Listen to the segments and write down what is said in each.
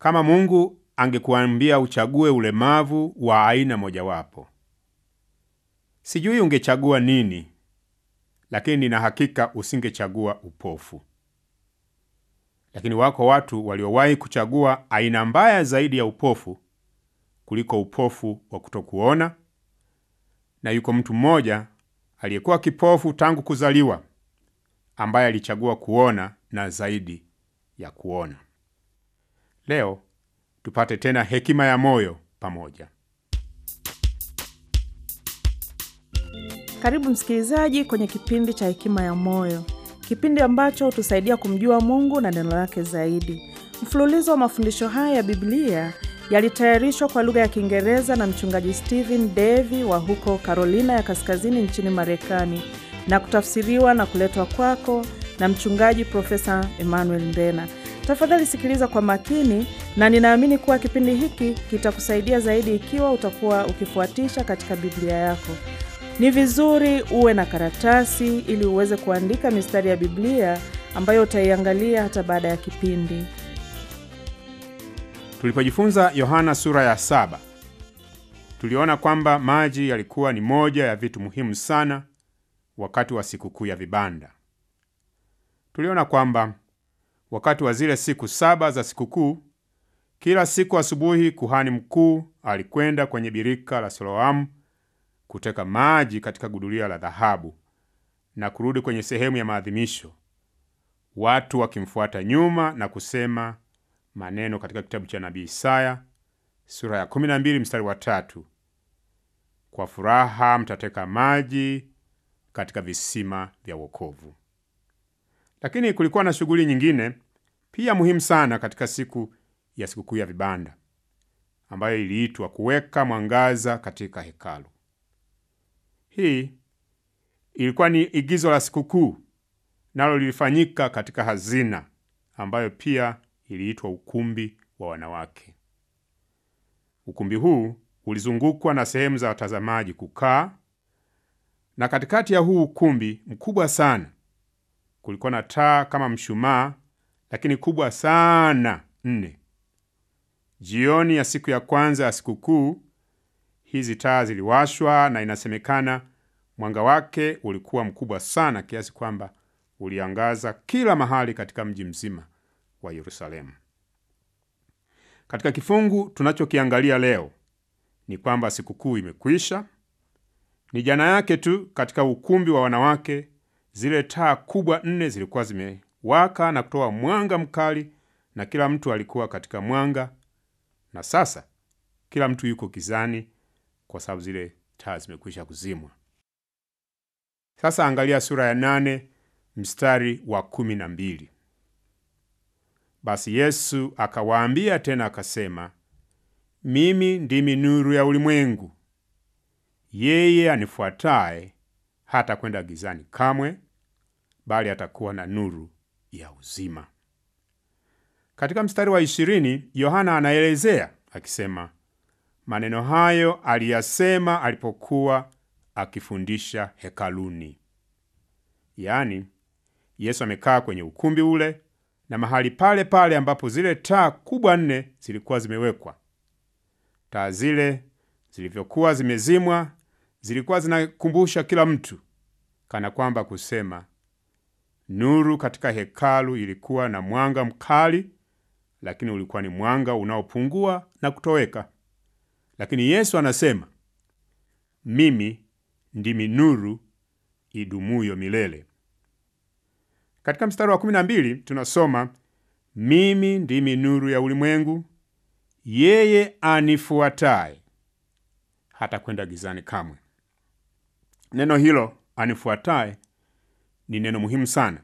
Kama Mungu angekuambia uchague ulemavu wa aina mojawapo, sijui ungechagua nini, lakini nina hakika usingechagua upofu. Lakini wako watu waliowahi kuchagua aina mbaya zaidi ya upofu kuliko upofu wa kutokuona, na yuko mtu mmoja aliyekuwa kipofu tangu kuzaliwa, ambaye alichagua kuona na zaidi ya kuona. Leo tupate tena hekima ya moyo pamoja. Karibu msikilizaji kwenye kipindi cha Hekima ya Moyo, kipindi ambacho hutusaidia kumjua Mungu na neno lake zaidi. Mfululizo wa mafundisho haya ya Biblia yalitayarishwa kwa lugha ya Kiingereza na mchungaji Stephen Davy wa huko Carolina ya Kaskazini nchini Marekani na kutafsiriwa na kuletwa kwako na mchungaji Profesa Emmanuel Mbena. Tafadhali sikiliza kwa makini, na ninaamini kuwa kipindi hiki kitakusaidia zaidi ikiwa utakuwa ukifuatisha katika Biblia yako. Ni vizuri uwe na karatasi ili uweze kuandika mistari ya Biblia ambayo utaiangalia hata baada ya kipindi. Tulipojifunza Yohana sura ya saba, tuliona kwamba maji yalikuwa ni moja ya vitu muhimu sana wakati wa sikukuu ya vibanda. Tuliona kwamba wakati wa zile siku saba za sikukuu, kila siku asubuhi kuhani mkuu alikwenda kwenye birika la Siloamu kuteka maji katika gudulia la dhahabu na kurudi kwenye sehemu ya maadhimisho, watu wakimfuata nyuma na kusema maneno katika kitabu cha nabii Isaya sura ya 12 mstari wa tatu, kwa furaha mtateka maji katika visima vya wokovu. Lakini kulikuwa na shughuli nyingine pia muhimu sana katika siku ya sikukuu ya vibanda ambayo iliitwa kuweka mwangaza katika hekalu. Hii ilikuwa ni igizo la sikukuu, nalo lilifanyika katika hazina ambayo pia iliitwa ukumbi wa wanawake. Ukumbi huu ulizungukwa na sehemu za watazamaji kukaa, na katikati ya huu ukumbi mkubwa sana kulikuwa na taa kama mshumaa, lakini kubwa sana nne. Jioni ya siku ya kwanza ya sikukuu hizi taa ziliwashwa, na inasemekana mwanga wake ulikuwa mkubwa sana kiasi kwamba uliangaza kila mahali katika mji mzima wa Yerusalemu. Katika kifungu tunachokiangalia leo ni kwamba sikukuu imekwisha. Ni jana yake tu katika ukumbi wa wanawake, zile taa kubwa nne zilikuwa zimewaka na kutoa mwanga mkali, na kila mtu alikuwa katika mwanga, na sasa kila mtu yuko gizani kwa sababu zile taa zimekwisha kuzimwa. Sasa angalia sura ya nane mstari wa kumi na mbili. Basi Yesu akawaambia tena akasema, mimi ndimi nuru ya ulimwengu. Yeye anifuataye hata kwenda gizani kamwe, bali atakuwa na nuru ya uzima. Katika mstari wa ishirini Yohana anaelezea akisema, maneno hayo aliyasema alipokuwa akifundisha hekaluni. Yaani, Yesu amekaa kwenye ukumbi ule na mahali pale pale ambapo zile taa kubwa nne zilikuwa zimewekwa. Taa zile zilivyokuwa zimezimwa, zilikuwa zinakumbusha kila mtu, kana kwamba kusema, nuru katika hekalu ilikuwa na mwanga mkali, lakini ulikuwa ni mwanga unaopungua na kutoweka. Lakini Yesu anasema, mimi ndimi nuru idumuyo milele. Katika mstari wa kumi na mbili tunasoma mimi ndimi nuru ya ulimwengu, yeye anifuataye hata kwenda gizani kamwe. Neno hilo anifuataye ni neno muhimu sana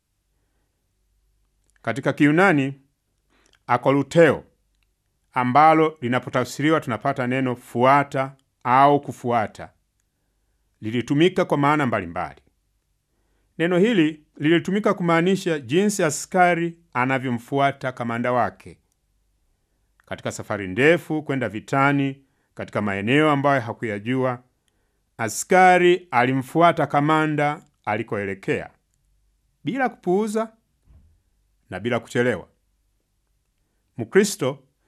katika Kiyunani akoluteo, ambalo linapotafsiriwa tunapata neno fuata au kufuata, lilitumika kwa maana mbalimbali. Neno hili lilitumika kumaanisha jinsi askari anavyomfuata kamanda wake katika safari ndefu kwenda vitani, katika maeneo ambayo hakuyajua. Askari alimfuata kamanda alikoelekea bila kupuuza na bila kuchelewa. Mkristo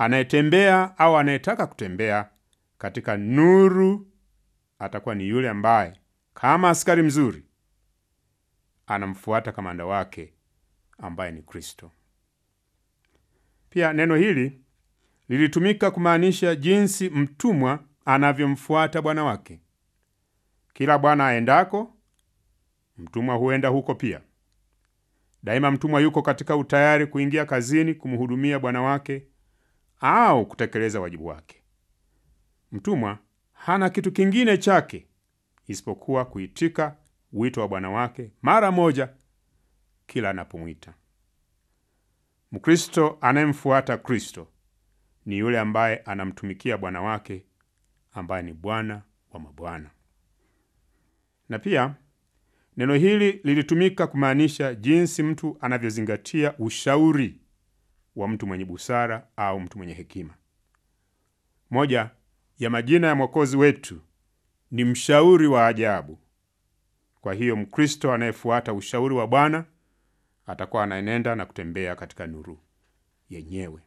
Anayetembea au anayetaka kutembea katika nuru atakuwa ni yule ambaye kama askari mzuri anamfuata kamanda wake ambaye ni Kristo. Pia neno hili lilitumika kumaanisha jinsi mtumwa anavyomfuata bwana wake. Kila bwana aendako, mtumwa huenda huko pia. Daima mtumwa yuko katika utayari kuingia kazini kumhudumia bwana wake au kutekeleza wajibu wake. Mtumwa hana kitu kingine chake isipokuwa kuitika wito wa bwana wake mara moja kila anapomwita. Mkristo anayemfuata Kristo ni yule ambaye anamtumikia bwana wake ambaye ni Bwana wa mabwana. Na pia neno hili lilitumika kumaanisha jinsi mtu anavyozingatia ushauri wa mtu mwenye busara au mtu mwenye hekima. Moja ya majina ya Mwokozi wetu ni mshauri wa ajabu. Kwa hiyo Mkristo anayefuata ushauri wa Bwana atakuwa anaenenda na kutembea katika nuru yenyewe.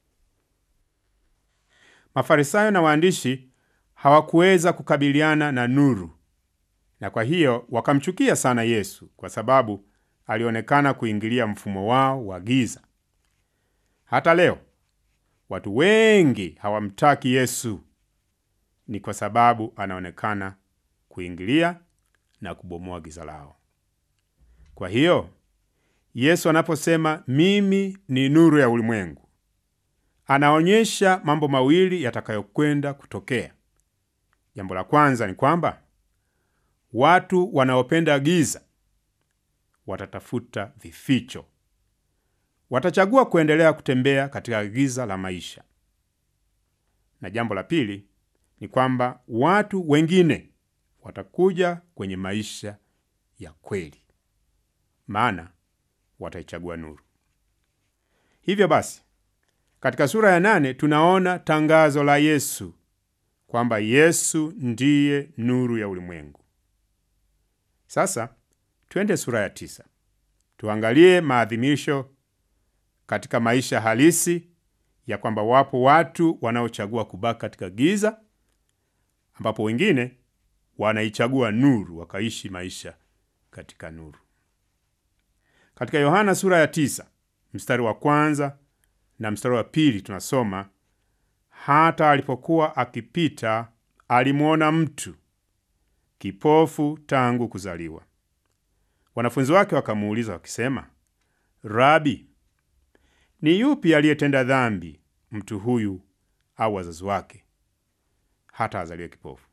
Mafarisayo na waandishi hawakuweza kukabiliana na nuru, na kwa hiyo wakamchukia sana Yesu kwa sababu alionekana kuingilia mfumo wao wa giza. Hata leo watu wengi hawamtaki Yesu, ni kwa sababu anaonekana kuingilia na kubomoa giza lao. Kwa hiyo Yesu anaposema mimi ni nuru ya ulimwengu, anaonyesha mambo mawili yatakayokwenda kutokea. Jambo la kwanza ni kwamba watu wanaopenda giza watatafuta vificho, watachagua kuendelea kutembea katika giza la maisha. Na jambo la pili ni kwamba watu wengine watakuja kwenye maisha ya kweli, maana wataichagua nuru. Hivyo basi, katika sura ya nane tunaona tangazo la Yesu kwamba Yesu ndiye nuru ya ulimwengu. Sasa twende sura ya tisa tuangalie maadhimisho katika maisha halisi ya kwamba wapo watu wanaochagua kubaki katika giza, ambapo wengine wanaichagua nuru wakaishi maisha katika nuru. Katika Yohana sura ya tisa mstari wa kwanza na mstari wa pili tunasoma, hata alipokuwa akipita alimwona mtu kipofu tangu kuzaliwa. Wanafunzi wake wakamuuliza wakisema, Rabi, ni yupi aliyetenda dhambi, mtu huyu au wazazi wake, hata azaliwe kipofu?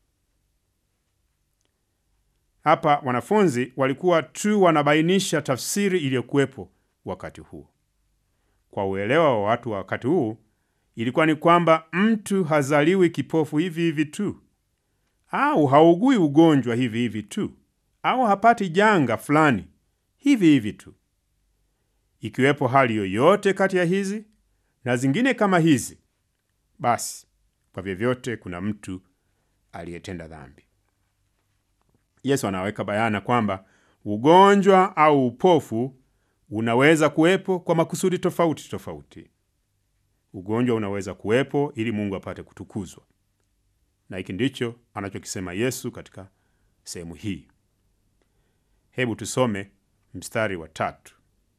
Hapa wanafunzi walikuwa tu wanabainisha tafsiri iliyokuwepo wakati huo. Kwa uelewa wa watu wa wakati huu, ilikuwa ni kwamba mtu hazaliwi kipofu hivi hivi tu, au haugui ugonjwa hivi hivi tu, au hapati janga fulani hivi hivi tu. Ikiwepo hali yoyote kati ya hizi na zingine kama hizi, basi kwa vyovyote kuna mtu aliyetenda dhambi. Yesu anaweka bayana kwamba ugonjwa au upofu unaweza kuwepo kwa makusudi tofauti tofauti. Ugonjwa unaweza kuwepo ili Mungu apate kutukuzwa, na hiki ndicho anachokisema Yesu katika sehemu hii. Hebu tusome mstari wa tatu.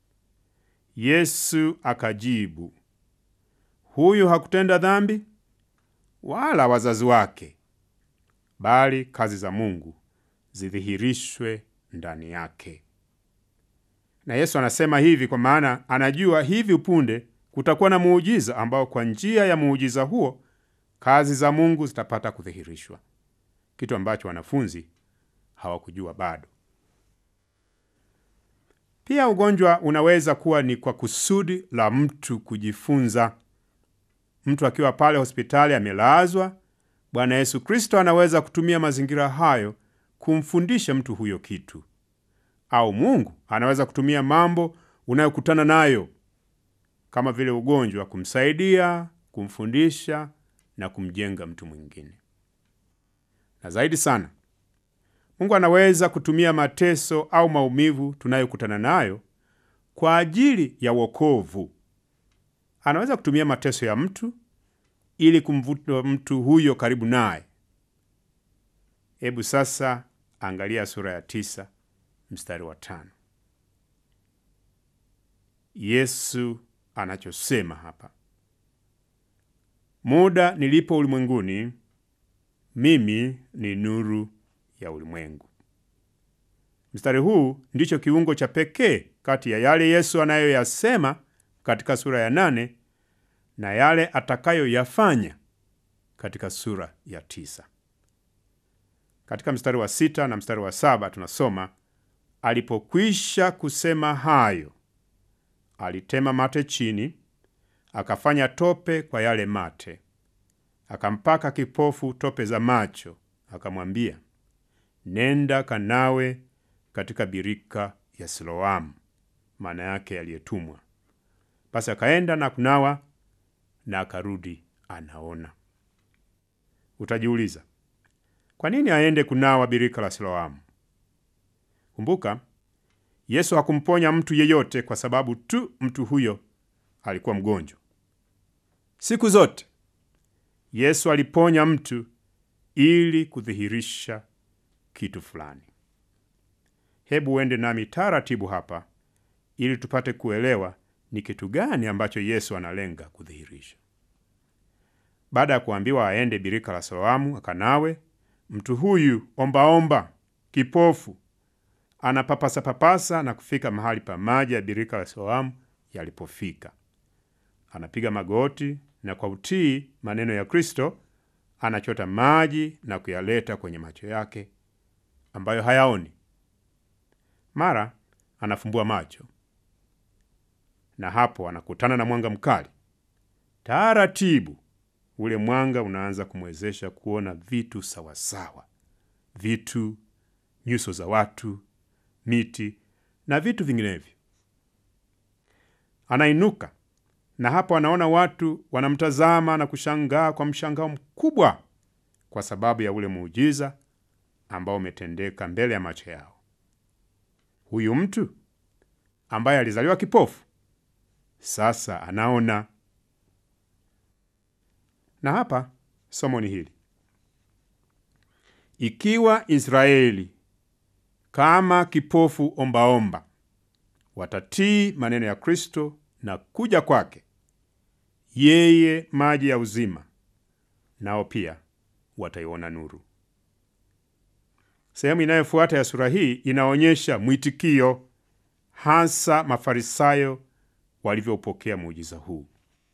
Yesu akajibu, huyu hakutenda dhambi wala wazazi wake, bali kazi za Mungu zidhihirishwe ndani yake. Na Yesu anasema hivi kwa maana anajua hivi upunde kutakuwa na muujiza ambao kwa njia ya muujiza huo kazi za Mungu zitapata kudhihirishwa, kitu ambacho wanafunzi hawakujua bado. Pia ugonjwa unaweza kuwa ni kwa kusudi la mtu kujifunza. Mtu akiwa pale hospitali amelazwa, Bwana Yesu Kristo anaweza kutumia mazingira hayo kumfundisha mtu huyo kitu, au Mungu anaweza kutumia mambo unayokutana nayo kama vile ugonjwa kumsaidia, kumfundisha na kumjenga mtu mwingine. Na zaidi sana, Mungu anaweza kutumia mateso au maumivu tunayokutana nayo kwa ajili ya wokovu anaweza kutumia mateso ya mtu ili kumvuta mtu huyo karibu naye. Hebu sasa angalia sura ya tisa mstari wa tano. Yesu anachosema hapa, muda nilipo ulimwenguni, mimi ni nuru ya ulimwengu. Mstari huu ndicho kiungo cha pekee kati ya yale Yesu anayoyasema katika sura ya nane na yale atakayoyafanya katika sura ya tisa. Katika mstari wa sita na mstari wa saba tunasoma, alipokwisha kusema hayo, alitema mate chini, akafanya tope kwa yale mate, akampaka kipofu tope za macho, akamwambia, nenda kanawe katika birika ya Siloamu, maana yake aliyetumwa. Basi akaenda na kunawa na akarudi anaona. Utajiuliza, kwa nini aende kunawa birika la Siloamu? Kumbuka, Yesu hakumponya mtu yeyote kwa sababu tu mtu huyo alikuwa mgonjwa. Siku zote Yesu aliponya mtu ili kudhihirisha kitu fulani. Hebu uende nami taratibu hapa ili tupate kuelewa ni kitu gani ambacho Yesu analenga kudhihirisha. Baada ya kuambiwa aende birika la Siloamu akanawe, mtu huyu ombaomba, kipofu, anapapasa papasa na kufika mahali pa maji ya birika la Siloamu yalipofika. Anapiga magoti na kwa utii maneno ya Kristo anachota maji na kuyaleta kwenye macho yake ambayo hayaoni. Mara anafumbua macho na hapo anakutana na mwanga mkali. Taratibu ule mwanga unaanza kumwezesha kuona vitu sawasawa, vitu, nyuso za watu, miti na vitu vinginevyo. Anainuka na hapo anaona watu wanamtazama na kushangaa kwa mshangao mkubwa kwa sababu ya ule muujiza ambao umetendeka mbele ya macho yao. Huyu mtu ambaye alizaliwa kipofu sasa anaona. Na hapa somo ni hili: ikiwa Israeli kama kipofu ombaomba watatii maneno ya Kristo na kuja kwake yeye maji ya uzima, nao pia wataiona nuru. Sehemu inayofuata ya sura hii inaonyesha mwitikio, hasa Mafarisayo walivyopokea muujiza huu.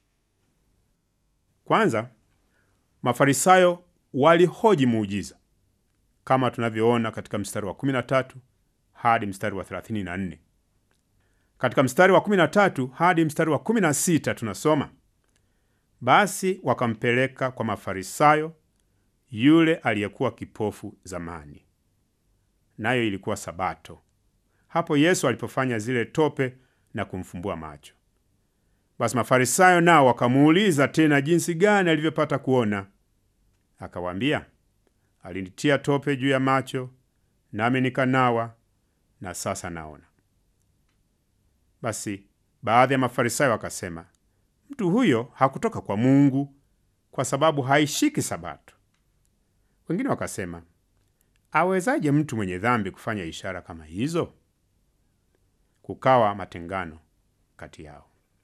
Kwanza, Mafarisayo walihoji muujiza kama tunavyoona katika mstari wa 13 hadi mstari wa 34. Katika mstari wa 13 hadi mstari wa 16 tunasoma, basi wakampeleka kwa Mafarisayo yule aliyekuwa kipofu zamani, nayo ilikuwa Sabato, hapo Yesu alipofanya zile tope na kumfumbua macho. Basi Mafarisayo nao wakamuuliza tena jinsi gani alivyopata kuona. Akawaambia, alinitia tope juu ya macho, nami nikanawa, na sasa naona. Basi baadhi ya Mafarisayo wakasema, mtu huyo hakutoka kwa Mungu kwa sababu haishiki Sabato. Wengine wakasema, awezaje mtu mwenye dhambi kufanya ishara kama hizo? Kukawa matengano kati yao.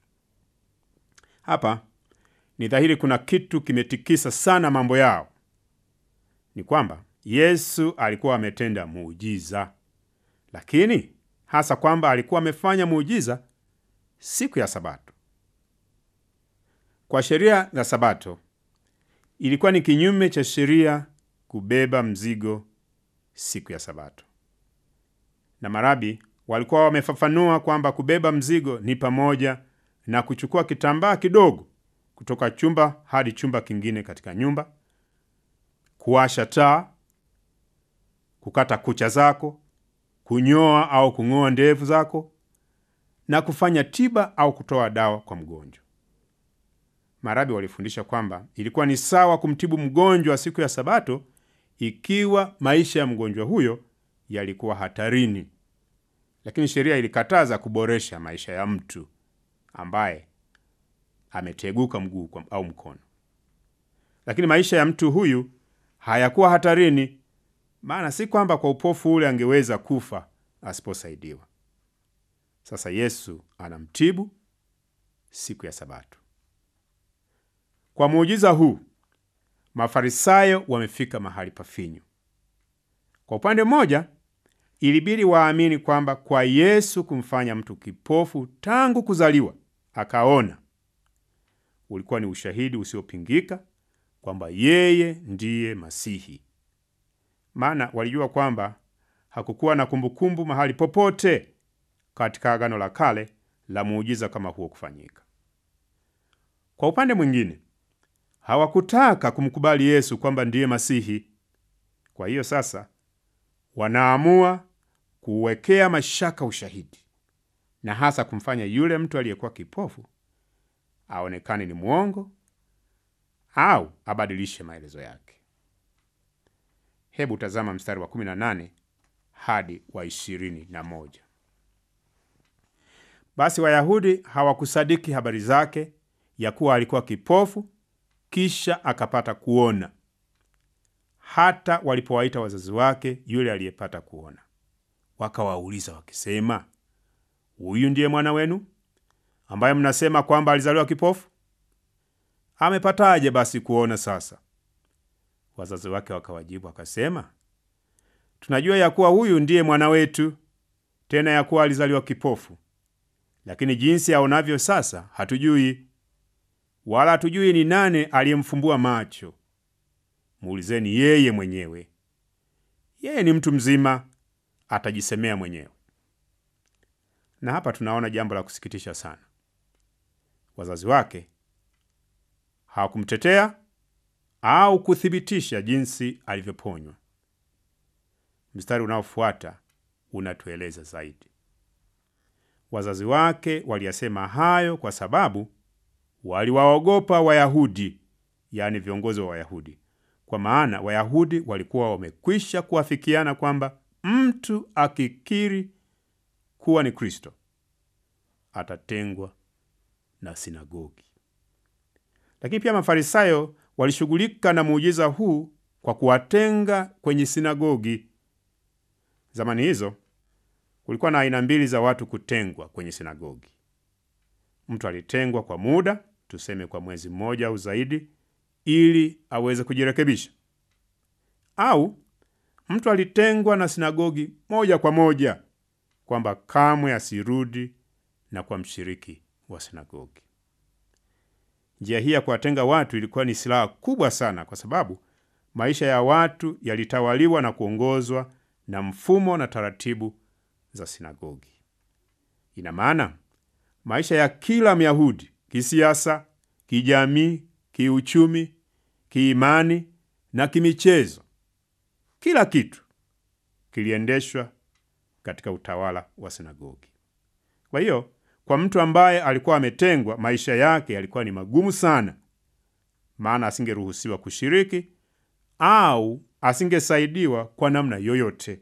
Hapa ni dhahiri kuna kitu kimetikisa sana mambo yao. Ni kwamba Yesu alikuwa ametenda muujiza, lakini hasa kwamba alikuwa amefanya muujiza siku ya Sabato. Kwa sheria za Sabato ilikuwa ni kinyume cha sheria kubeba mzigo siku ya Sabato, na marabi walikuwa wamefafanua kwamba kubeba mzigo ni pamoja na kuchukua kitambaa kidogo kutoka chumba hadi chumba kingine katika nyumba, kuwasha taa, kukata kucha zako, kunyoa au kung'oa ndevu zako na kufanya tiba au kutoa dawa kwa mgonjwa. Marabi walifundisha kwamba ilikuwa ni sawa kumtibu mgonjwa siku ya Sabato ikiwa maisha ya mgonjwa huyo yalikuwa hatarini, lakini sheria ilikataza kuboresha maisha ya mtu ambaye ameteguka mguu kwa- au mkono. Lakini maisha ya mtu huyu hayakuwa hatarini, maana si kwamba kwa upofu ule angeweza kufa asiposaidiwa. Sasa Yesu anamtibu siku ya Sabato. Kwa muujiza huu, Mafarisayo wamefika mahali pafinyu. Kwa upande mmoja, ilibidi waamini kwamba kwa Yesu kumfanya mtu kipofu tangu kuzaliwa akaona, ulikuwa ni ushahidi usiopingika kwamba yeye ndiye Masihi, maana walijua kwamba hakukuwa na kumbukumbu mahali popote katika Agano la Kale la muujiza kama huo kufanyika. Kwa upande mwingine, hawakutaka kumkubali Yesu kwamba ndiye Masihi. Kwa hiyo sasa wanaamua kuuwekea mashaka ushahidi na hasa kumfanya yule mtu aliyekuwa kipofu aonekane ni mwongo au abadilishe maelezo yake. Hebu tazama mstari wa 18 hadi wa 21. Basi Wayahudi hawakusadiki habari zake ya kuwa alikuwa kipofu kisha akapata kuona, hata walipowaita wazazi wake yule aliyepata kuona. Wakawauliza wakisema, huyu ndiye mwana wenu ambaye mnasema kwamba alizaliwa kipofu? Amepataje basi kuona sasa? Wazazi wake wakawajibu wakasema, tunajua ya kuwa huyu ndiye mwana wetu, tena ya kuwa alizaliwa kipofu, lakini jinsi aonavyo sasa hatujui, wala hatujui ni nani aliyemfumbua macho. Muulizeni yeye mwenyewe, yeye ni mtu mzima, atajisemea mwenyewe. Na hapa tunaona jambo la kusikitisha sana. Wazazi wake hawakumtetea au kuthibitisha jinsi alivyoponywa. Mstari unaofuata unatueleza zaidi. Wazazi wake waliyasema hayo kwa sababu waliwaogopa Wayahudi, yaani viongozi wa Wayahudi, kwa maana Wayahudi walikuwa wamekwisha kuafikiana kwamba mtu akikiri kuwa ni Kristo atatengwa na sinagogi. Lakini pia Mafarisayo walishughulika na muujiza huu kwa kuwatenga kwenye sinagogi. Zamani hizo kulikuwa na aina mbili za watu kutengwa kwenye sinagogi. Mtu alitengwa kwa muda, tuseme kwa mwezi mmoja au zaidi, ili aweze kujirekebisha, au mtu alitengwa na sinagogi moja kwa moja, kwamba kamwe asirudi na kwa mshiriki wa sinagogi. Njia hii ya kuwatenga watu ilikuwa ni silaha kubwa sana, kwa sababu maisha ya watu yalitawaliwa na kuongozwa na mfumo na taratibu za sinagogi. Ina maana maisha ya kila Myahudi kisiasa, kijamii, kiuchumi, kiimani na kimichezo, kila kitu kiliendeshwa katika utawala wa sinagogi. Kwa hiyo kwa mtu ambaye alikuwa ametengwa, maisha yake yalikuwa ni magumu sana, maana asingeruhusiwa kushiriki au asingesaidiwa kwa namna yoyote.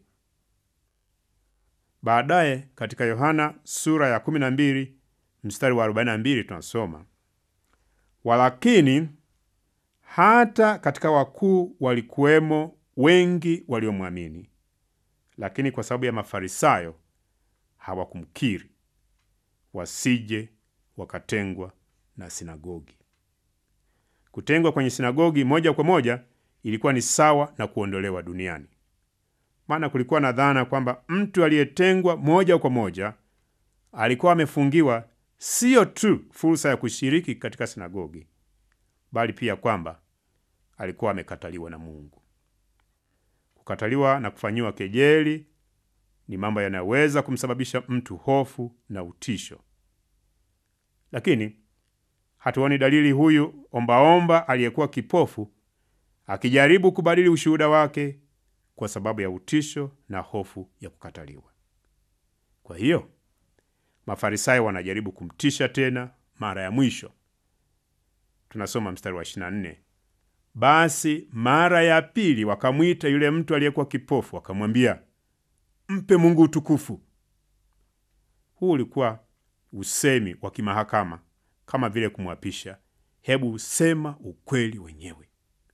Baadaye katika Yohana sura ya 12 mstari wa 42 tunasoma, walakini hata katika wakuu walikuwemo wengi waliomwamini, lakini kwa sababu ya Mafarisayo hawakumkiri wasije wakatengwa na sinagogi. Kutengwa kwenye sinagogi moja kwa moja ilikuwa ni sawa na kuondolewa duniani, maana kulikuwa na dhana kwamba mtu aliyetengwa moja kwa moja alikuwa amefungiwa siyo tu fursa ya kushiriki katika sinagogi, bali pia kwamba alikuwa amekataliwa na Mungu. Kukataliwa na kufanyiwa kejeli ni mambo yanayoweza kumsababisha mtu hofu na utisho, lakini hatuoni dalili huyu ombaomba aliyekuwa kipofu akijaribu kubadili ushuhuda wake kwa sababu ya utisho na hofu ya kukataliwa. Kwa hiyo Mafarisayo wanajaribu kumtisha tena mara ya mwisho. Tunasoma mstari wa 24, basi mara ya pili wakamwita yule mtu aliyekuwa kipofu, wakamwambia mpe Mungu utukufu. Huu ulikuwa usemi wa kimahakama kama vile kumwapisha, hebu sema ukweli wenyewe.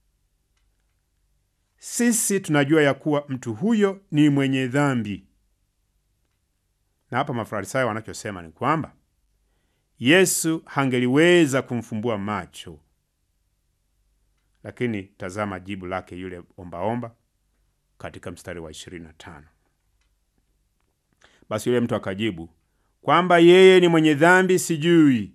Sisi tunajua ya kuwa mtu huyo ni mwenye dhambi. Na hapa Mafarisayo wanachosema ni kwamba Yesu hangeliweza kumfumbua macho, lakini tazama jibu lake yule ombaomba katika mstari wa 25. Basi yule mtu akajibu kwamba yeye ni mwenye dhambi sijui,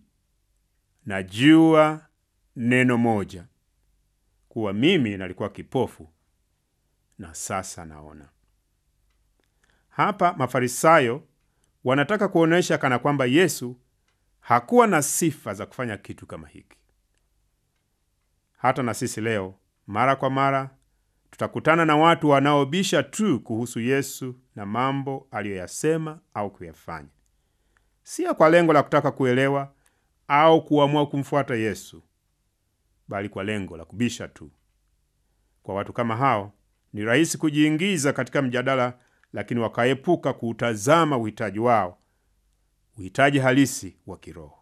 najua neno moja, kuwa mimi nalikuwa kipofu na sasa naona. Hapa Mafarisayo wanataka kuonyesha kana kwamba Yesu hakuwa na sifa za kufanya kitu kama hiki. Hata na sisi leo mara kwa mara tutakutana na watu wanaobisha tu kuhusu Yesu na mambo aliyoyasema au kuyafanya, sio kwa lengo la kutaka kuelewa au kuamua kumfuata Yesu, bali kwa lengo la kubisha tu. Kwa watu kama hao ni rahisi kujiingiza katika mjadala, lakini wakaepuka kuutazama uhitaji wao, uhitaji halisi wa kiroho.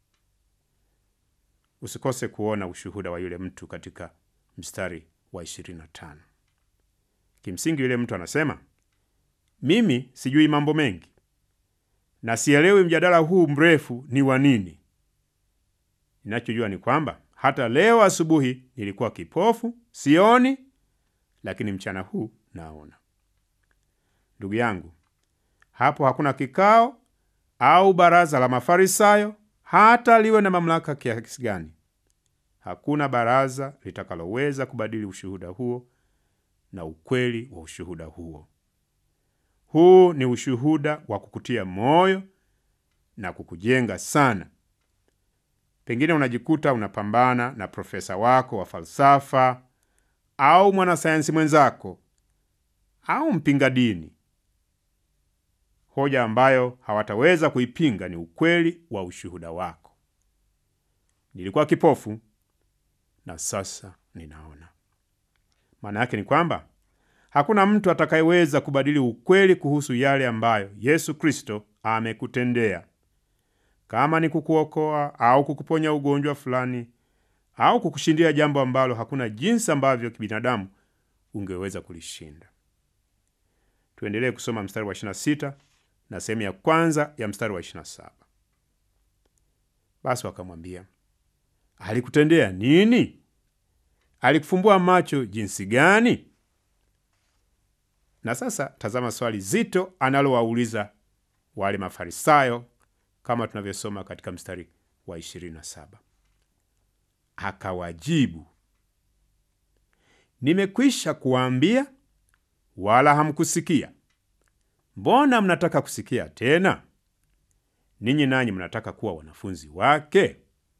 Usikose kuona ushuhuda wa yule mtu katika mstari wa 25. Kimsingi yule mtu anasema, mimi sijui mambo mengi na sielewi mjadala huu mrefu ni wa nini. Ninachojua ni kwamba hata leo asubuhi nilikuwa kipofu, sioni, lakini mchana huu naona. Ndugu yangu, hapo hakuna kikao au baraza la Mafarisayo, hata liwe na mamlaka kiasi gani. Hakuna baraza litakaloweza kubadili ushuhuda huo na ukweli wa ushuhuda huo. Huu ni ushuhuda wa kukutia moyo na kukujenga sana. Pengine unajikuta unapambana na profesa wako wa falsafa au mwanasayansi mwenzako au mpinga dini. Hoja ambayo hawataweza kuipinga ni ukweli wa ushuhuda wako. Nilikuwa kipofu na sasa ninaona. Maana yake ni kwamba hakuna mtu atakayeweza kubadili ukweli kuhusu yale ambayo Yesu Kristo amekutendea. Kama ni kukuokoa au kukuponya ugonjwa fulani au kukushindia jambo ambalo hakuna jinsi ambavyo kibinadamu ungeweza kulishinda. Tuendelee kusoma mstari wa 26 na sehemu ya kwanza ya mstari wa 27. Basi wakamwambia, alikutendea nini? Alikufumbua macho jinsi gani? Na sasa tazama swali zito analowauliza wale Mafarisayo kama tunavyosoma katika mstari wa 27. Akawajibu, nimekwisha kuwaambia, wala hamkusikia. Mbona mnataka kusikia tena? Ninyi nanyi mnataka kuwa wanafunzi wake?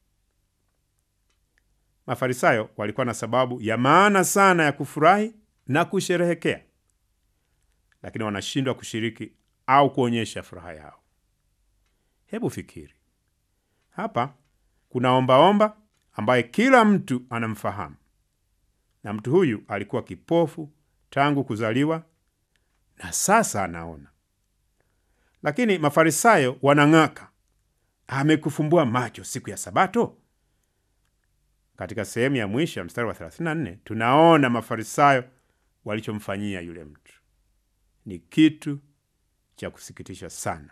Mafarisayo walikuwa na sababu ya maana sana ya kufurahi na kusherehekea, lakini wanashindwa kushiriki au kuonyesha furaha yao. Hebu fikiri hapa, kuna ombaomba ambaye kila mtu anamfahamu, na mtu huyu alikuwa kipofu tangu kuzaliwa na sasa anaona. Lakini Mafarisayo wanang'aka, amekufumbua macho siku ya Sabato. Katika sehemu ya mwisho ya mstari wa 34 tunaona Mafarisayo walichomfanyia yule mtu. Ni kitu cha kusikitisha sana.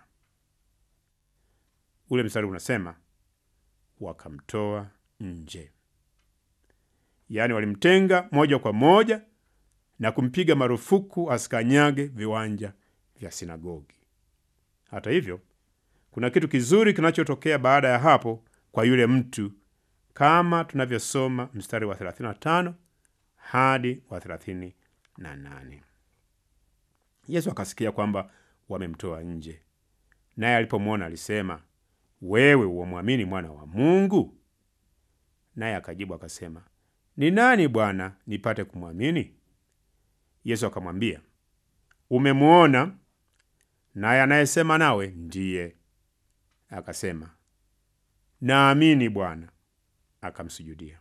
Ule mstari unasema wakamtoa nje, yaani walimtenga moja kwa moja na kumpiga marufuku asikanyage viwanja vya sinagogi. Hata hivyo, kuna kitu kizuri kinachotokea baada ya hapo kwa yule mtu kama tunavyosoma mstari wa 35 hadi wa 38. Yesu akasikia kwamba wamemtoa nje, naye alipomwona alisema, wewe wamwamini mwana wa Mungu? Naye akajibu akasema, ni nani Bwana, nipate kumwamini? Yesu akamwambia, umemwona, naye anayesema nawe ndiye. Akasema, naamini Bwana. Akamsujudia.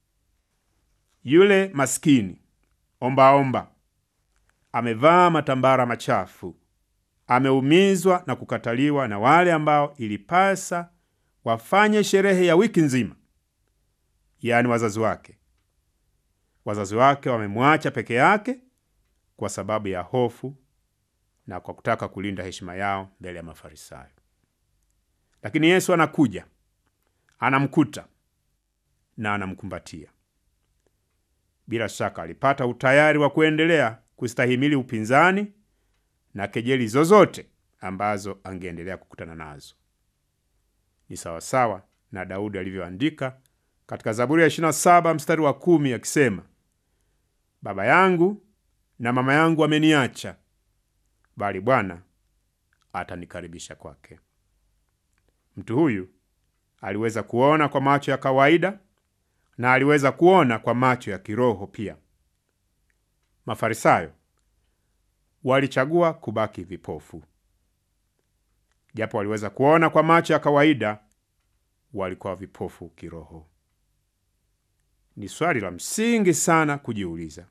Yule maskini ombaomba amevaa matambara machafu, ameumizwa na kukataliwa na wale ambao ilipasa wafanye sherehe ya wiki nzima, yaani wazazi wake. Wazazi wake wamemwacha peke yake kwa sababu ya hofu na kwa kutaka kulinda heshima yao mbele ya Mafarisayo. Lakini Yesu anakuja, anamkuta na anamkumbatia. Bila shaka alipata utayari wa kuendelea kustahimili upinzani na kejeli zozote ambazo angeendelea kukutana nazo. Ni sawasawa na Daudi alivyoandika katika Zaburi ya 27 mstari wa kumi akisema, baba yangu na mama yangu wameniacha, bali Bwana atanikaribisha kwake. Mtu huyu aliweza kuona kwa macho ya kawaida na aliweza kuona kwa macho ya kiroho pia. Mafarisayo walichagua kubaki vipofu. Japo waliweza kuona kwa macho ya kawaida, walikuwa vipofu kiroho. Ni swali la msingi sana kujiuliza.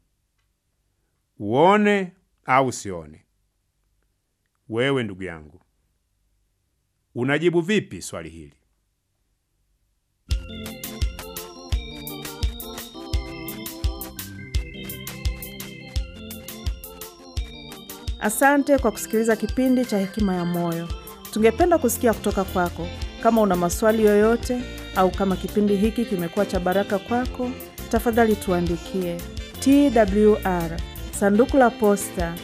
Uone au usione? Wewe ndugu yangu, unajibu vipi swali hili? Asante kwa kusikiliza kipindi cha Hekima ya Moyo. Tungependa kusikia kutoka kwako. Kama una maswali yoyote au kama kipindi hiki kimekuwa cha baraka kwako, tafadhali tuandikie TWR sanduku la posta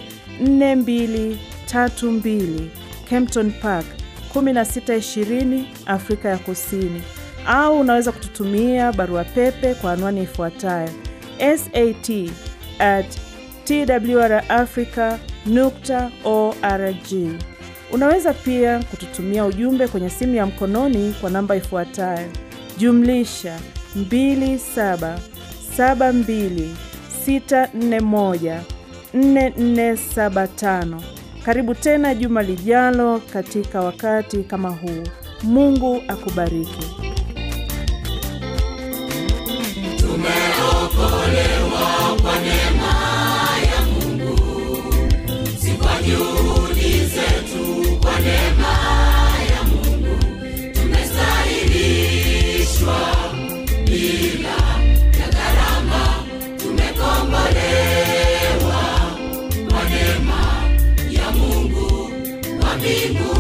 4232 Kempton Park 1620 Afrika ya Kusini, au unaweza kututumia barua pepe kwa anwani ifuatayo sat at twrafrica nukta org. Unaweza pia kututumia ujumbe kwenye simu ya mkononi kwa namba ifuatayo jumlisha 2772641475. Karibu tena juma lijalo katika wakati kama huu. Mungu akubariki. Tumeokolewa kwa neema ya Mungu, si kwa juhudi zetu, kwa neema ya Mungu tumestahilishwa bila ya gharama, tumekombolewa kwa neema ya Mungu wa mbingu